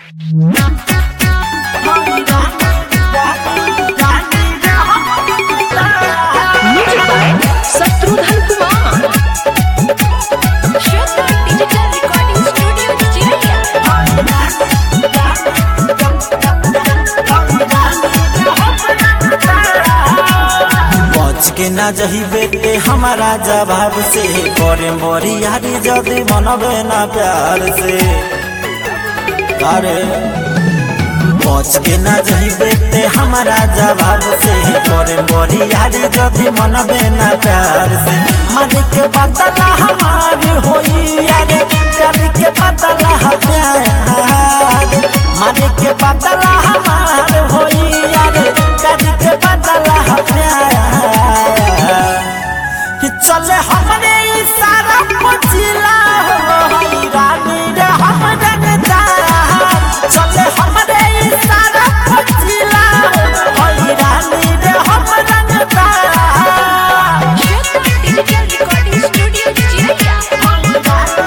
Shatrughan Kumar Shweta digital recording studio चिड़िया बच के ना जही बेटे हमारा जवाब से करे मोरी यारी जदी मनबे ना प्यार से अरे बच के ना जही बेटे हमारा जवाब से करे मोरी यारी जदी मनबे ना प्यार से मारे के बदला हमार होई यारे प्यार के बदला प्यार मारे के बदला हमार होई यारे प्यार के बदला प्यार कि चले हमरे इशारा पचिला हो रानी रे हम जनता चले हमरे इशारा पचिला हो रानी रे हम जनता श्वेता डिजिटल रिकॉर्डिंग स्टूडियो चिड़िया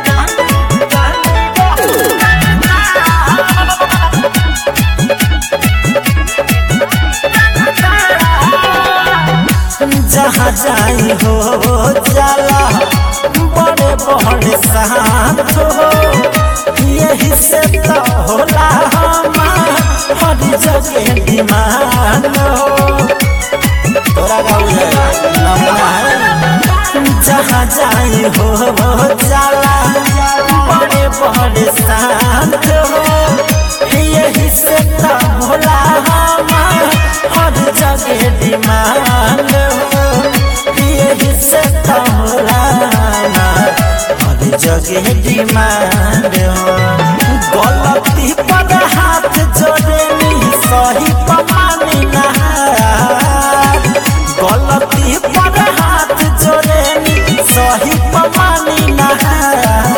जहाँ जाई हो जाला बड़े बड़े शांत हो यही से तो होला हमार हर जगह डिमांड हो तोरा गाँव नमना जहाँ जाई हो जाला बड़े बड़े शांत हो यही से तो होला हमार हर जगह डिमांड हो यही से तो होला हमार हर जगह डिमांड हो गलती पर हाथ जोड़े नी सही पमानी नहार गलती पर हाथ जोड़े नी सही पमानी नहार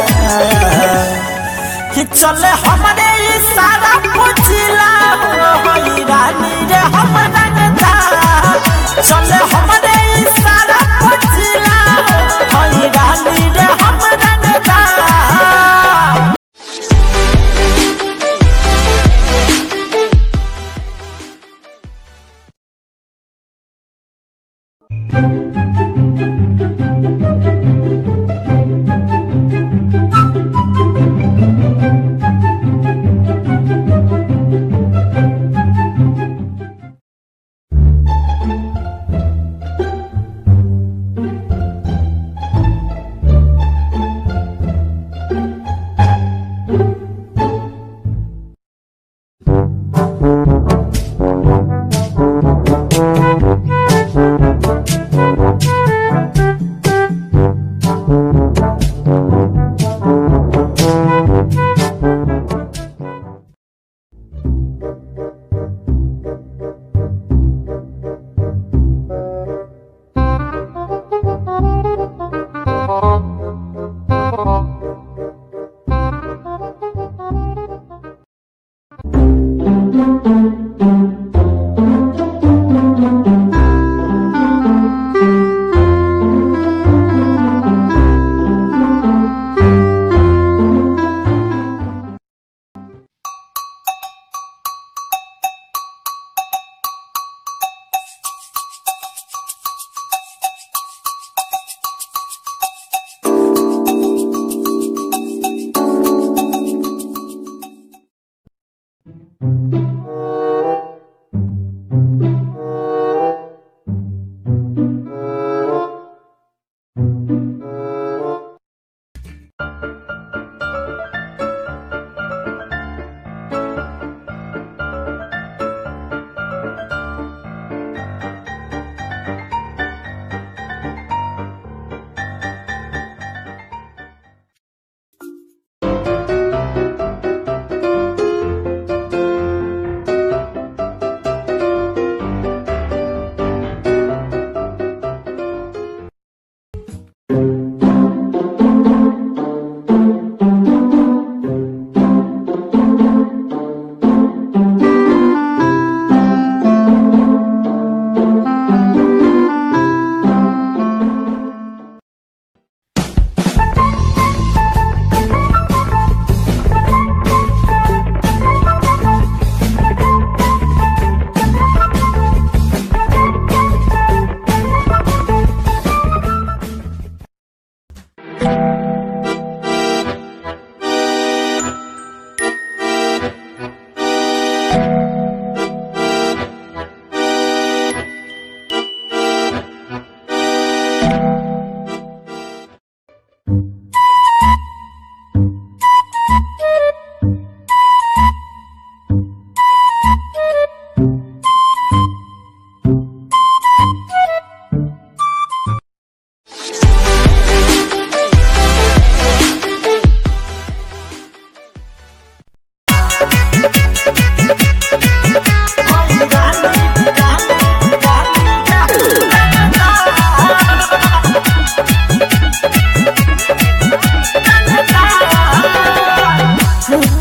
कि चले हमरे इशारा पुछला होई रानी रे हम रंगता चले हमरे इशारा पुछला होई रानी रे हम रंगता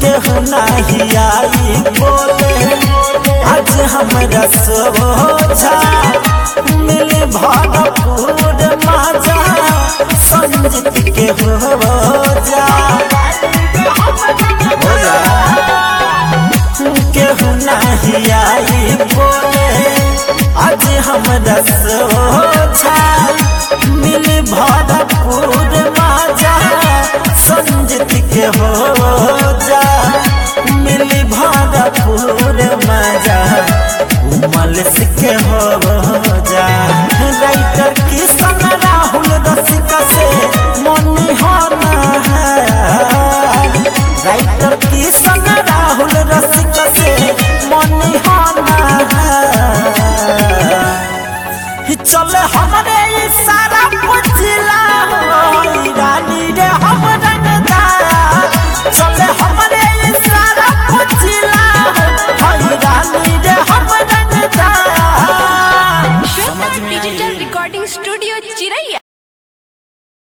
केहू नहीं आई बोले आज हमरा सोचा मिले भरपूर मजा संजित के हो जा हो जा केहू नहीं आई बोले आज हमरा सोचा मिल भरपूर मजा संजित के हो जा मिल भरपूर मजा उमल के हो जा राइटर किशन राहुल रसिका से मनी होना है राइटर किशन राहुल रसिका से मनी होना है चल हमरे इशारा पुछला रानी रे हम रंगदार चल हमरे इशारा पुछला रानी रे हम रंगदार श्वेता डिजिटल रिकॉर्डिंग स्टूडियो चिरैया